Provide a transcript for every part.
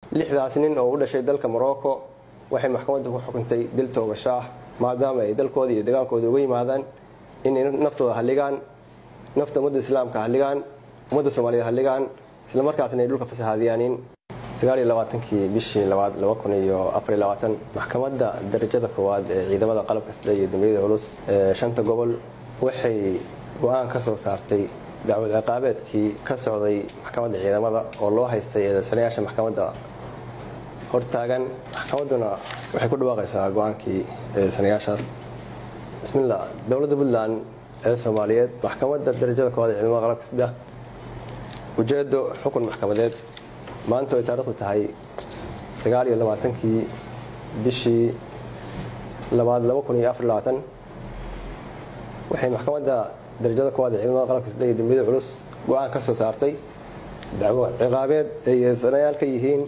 lixdaas nin oo u dhashay dalka morocco waxay maxkamaddu ku xukuntay dil toogasho ah maadaama ay dalkooda iyo degaankooda uga yimaadaan inay naftooda halligaan nafta ummadda islaamka halligaan ummadda soomaaliyed halligaan isla markaasna ay dhulka fasahaadiyaanin sagaaliyo labaatankii bishii labaad laba kun iyo afar iyo labaatan maxkamadda darajada koowaad ee ciidamada qalabka sida iyo dambiyada culus ee shanta gobol waxay go-aan ka soo saartay dacwad ciqaabeedkii ka socday maxkamadda ciidamada oo loo haystay eedeysanayaasha maxkamadda hortaagan maxkamadduna waxay ku dhawaaqaysaa go-aankii eedeysanayaashaas bismillah dowladda puntland ee soomaaliyeed maxkamadda darajada koowaad ee ciidamada qalabka sida ujeedo xukun maxkamadeed maanta ay taarikhdu tahay sagaal iyo labaatankii bishii labaad laba kun iyo afar labaatan waxay maxkamadda darajada koowaad ee ciidamada qalabka sida iyo dambiyada culus go-aan ka soo saartay dacwo ciqaabeed ay eedeysanayaal ka yihiin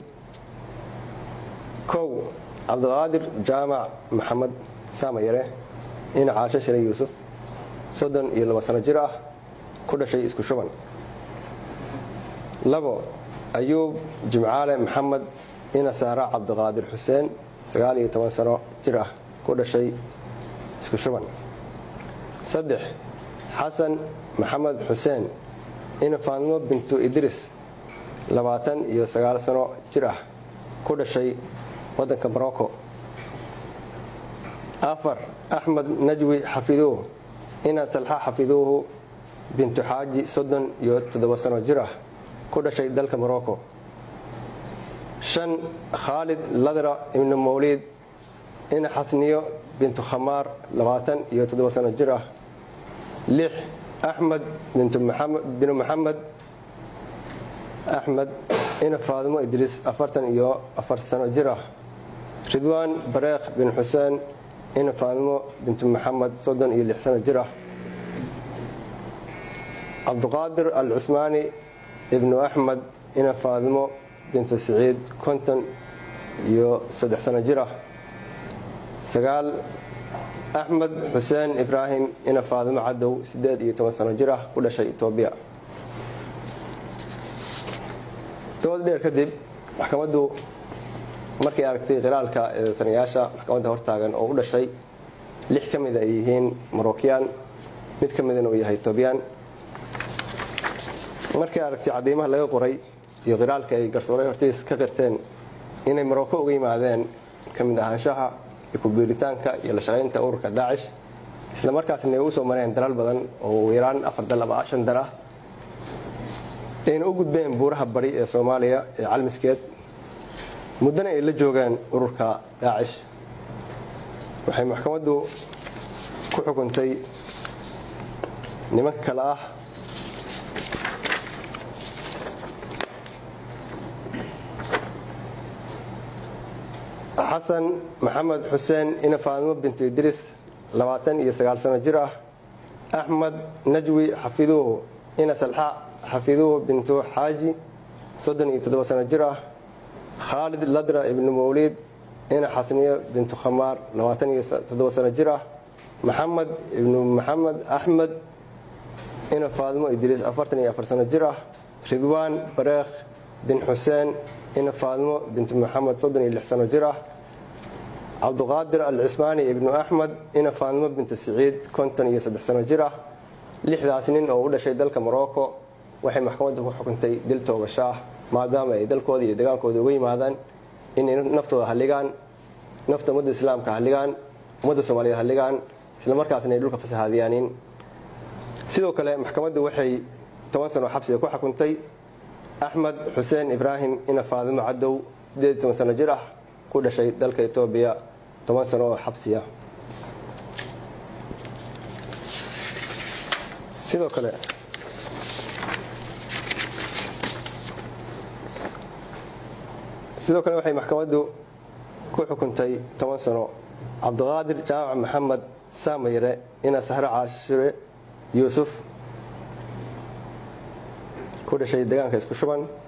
kow cabdiqaadir jaamac maxamed saamayare ina caasho shire yuusuf soddon iyo laba sano jir ah ku dhashay isku shuban labo ayuub jimcaale maxamed ina saara cabdiqaadir xuseen sagaal iyo toban sano jir ah ku dhashay isku shuban saddex xasan maxamed xuseen ina faadimo bintu idris labaatan iyo sagaal sano jir ah ku dhashay waddanka morocco afar axmed najwi xafiduuh ina salxa xafiduuhu bintu xaaji soddon iyo toddoba sano jir ah ku dhashay dalka morocco shan khaalid ladra ibnu mawliid ina xasniyo bintu khamaar labaatan iyo toddoba sano jir ah lix axmed binu maxamed axmed ina faadimo idriis afartan iyo afar sano jir ah ridwaan bareekh bin xuseen ina faadimo bintu maxamed soddon iyo lix sano jir ah cabdiqaadir al cusmaani ibnu axmed ina faadimo bintu siciid konton iyo saddex sano jir ah sagaal axmed xuseen ibraahim ina faadimo cadow siddeed iyo toban sano jir ah ku dhashay etoobiya dood dheer kadib maxkamaddu markay aragtay khilaalka eedeysanayaasha maxkamadda hortaagan oo u dhashay lix ka mida ay yihiin morokyan mid ka midana uu yahay etoobiyaan markay aragtay cadeymaha laga qoray iyo khilaalka ay garsooray hortiis ka qirteen inay morocco uga yimaadeen ka mid ahaanshaha iyo kubiiritaanka iyo la shaqaynta ururka daacish isla markaasna ay u soo mareen dalal badan oo ugu yaraan afar dal ama shan dal ah ayna u gudbeen buuraha bari ee soomaaliya ee calmiskeed muddana ay la joogaan ururka daacish waxay maxkamaddu ku xukuntay nimanka kale ah xasan maxamed xuseen ina faadimo bintu idriis labaatan iyo sagaal sano jir ah axmed najwi xafiduuhu ina salxa xafiduuhu bintu xaaji soddon iyo toddoba sano jir ah khaalid ladra ibnu mawliid ina xasniyo bintu khamaar labaatan iyo toddoba sano jir ah maxamed ibnu maxamed axmed ina faadimo idriis afartan iyo afar sano jir ah ridwaan bareekh bin xuseen ina faadimo bintu maxamed soddon iyo lix sano jir ah cabdiqaadir al cismaani ibnu axmed ina faadimo bintu siciid konton iyo saddex sano jir ah lixdaas nin oo u dhashay dalka morocco waxay maxkamaddu ku xukuntay dil toogasho ah maadaama ay dalkooda iyo degaankooda uga yimaadaan inay naftooda halligaan nafta ummadda islaamka halligaan ummadda soomaaliyeed halligaan isla markaasna ay dhulka fasahaadiyaanin sidoo kale maxkamaddu waxay toban sano xabsiga ku xukuntay axmed xuseen ibraahim ina faadimo cadow siddeed toban sano jir ah ku dhashay dalka etoobiya toban sano oo xabsiya sidoo kale sidoo kale waxay maxkamaddu ku xukuntay toban sano cabdiqaadir jaamac maxamed saamayre ina sahre caashire yuusuf ku dhashay deegaanka isku shuban